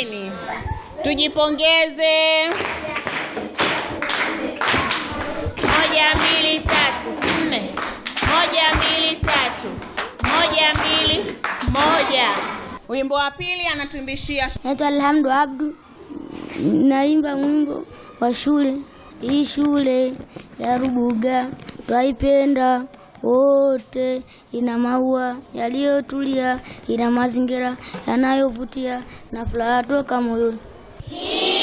Hongereni, tujipongeze. Moja, mbili, tatu, nne. Moja, mbili, tatu. Moja, mbili, moja. Wimbo wa pili anatuimbishia Naitwa Alhamdu Abdu, naimba mwimbo wa shule. Hii shule ya Rubuga twaipenda wote, ina maua yaliyotulia, ina mazingira yanayovutia na furaha toka moyoni.